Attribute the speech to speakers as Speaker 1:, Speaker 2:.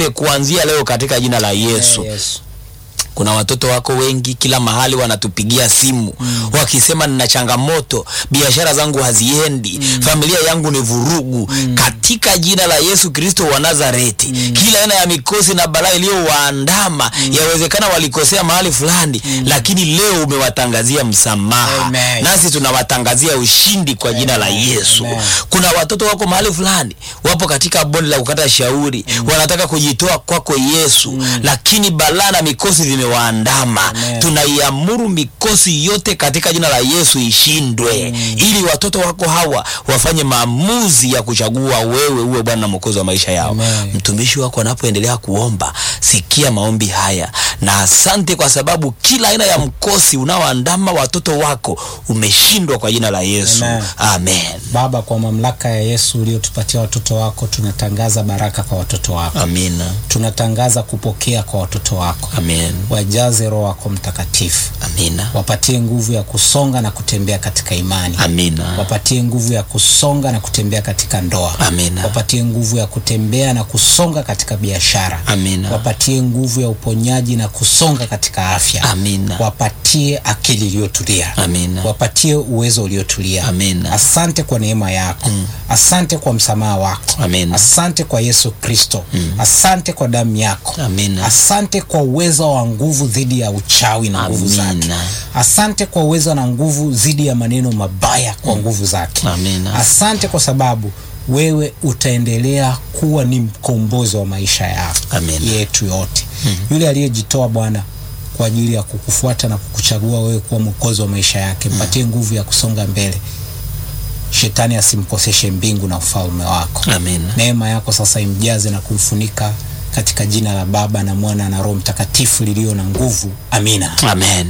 Speaker 1: kuanzia leo katika jina la Yesu.
Speaker 2: Yesu.
Speaker 1: Kuna watoto wako wengi kila mahali wanatupigia simu wakisema, nina changamoto, biashara zangu haziendi, familia yangu ni vurugu. Katika jina la Yesu Kristo wa Nazareti, kila aina ya mikosi na balaa iliyowaandama, yawezekana walikosea mahali fulani, lakini leo umewatangazia msamaha,
Speaker 2: Amen.
Speaker 1: nasi tunawatangazia ushindi kwa jina la Yesu.
Speaker 2: Amen.
Speaker 1: Kuna watoto wako mahali fulani, wapo katika bonde la kukata shauri, wanataka kujitoa kwako Yesu, lakini balaa na mikosi vimewaandama.
Speaker 2: Amen.
Speaker 1: Tunaiamuru mikosi yote katika jina la Yesu ishindwe, ili watoto wako hawa wafanye maamuzi ya kuchagua wewe uwe Bwana na Mwokozi wa maisha yao.
Speaker 2: Amen.
Speaker 1: Mtumishi wako anapoendelea kuomba, sikia maombi haya, na asante kwa sababu kila aina ya mkosi unaoandama watoto wako umeshindwa kwa jina la Yesu.
Speaker 2: Amen.
Speaker 1: Amen.
Speaker 2: Baba, kwa mamlaka ya Yesu uliotupatia watoto wako, tunatangaza baraka kwa watoto wako,
Speaker 1: Amina.
Speaker 2: tunatangaza kupokea kwa watoto wako.
Speaker 1: Amen.
Speaker 2: Wajaze Roho wako Mtakatifu,
Speaker 1: Amina.
Speaker 2: wapatie nguvu ya kusonga na kutembea katika imani,
Speaker 1: Amina.
Speaker 2: wapatie nguvu ya kusonga na kutembea katika ndoa,
Speaker 1: Amina.
Speaker 2: wapatie nguvu ya kutembea na kusonga katika biashara,
Speaker 1: Amina.
Speaker 2: wapatie nguvu ya uponyaji na kusonga katika afya,
Speaker 1: Amina.
Speaker 2: wapatie akili iliyotulia,
Speaker 1: Amina.
Speaker 2: wapatie uwezo uliotulia.
Speaker 1: Amina.
Speaker 2: Asante kwa neema yako, asante kwa msamaha wako,
Speaker 1: Amina.
Speaker 2: asante kwa Yesu Kristo, asante kwa damu yako,
Speaker 1: Amina.
Speaker 2: asante kwa uwezo wa nguvu dhidi ya uchawi na nguvu zake,
Speaker 1: Amina.
Speaker 2: asante kwa uwezo na nguvu dhidi ya maneno mabaya kwa nguvu zake.
Speaker 1: Amina.
Speaker 2: Asante kwa sababu wewe utaendelea kuwa ni mkombozi wa maisha ya
Speaker 1: Amina.
Speaker 2: yetu yote. Yule aliyejitoa Bwana kwa ajili ya kukufuata na kukuchagua wewe kuwa mwokozi wa maisha yake, mpatie nguvu ya kusonga mbele, shetani asimkoseshe mbingu na ufalme wako.
Speaker 1: Amina.
Speaker 2: Neema yako sasa imjaze na kumfunika katika jina la Baba na Mwana na Roho Mtakatifu lilio na nguvu. Amina.
Speaker 1: Amen.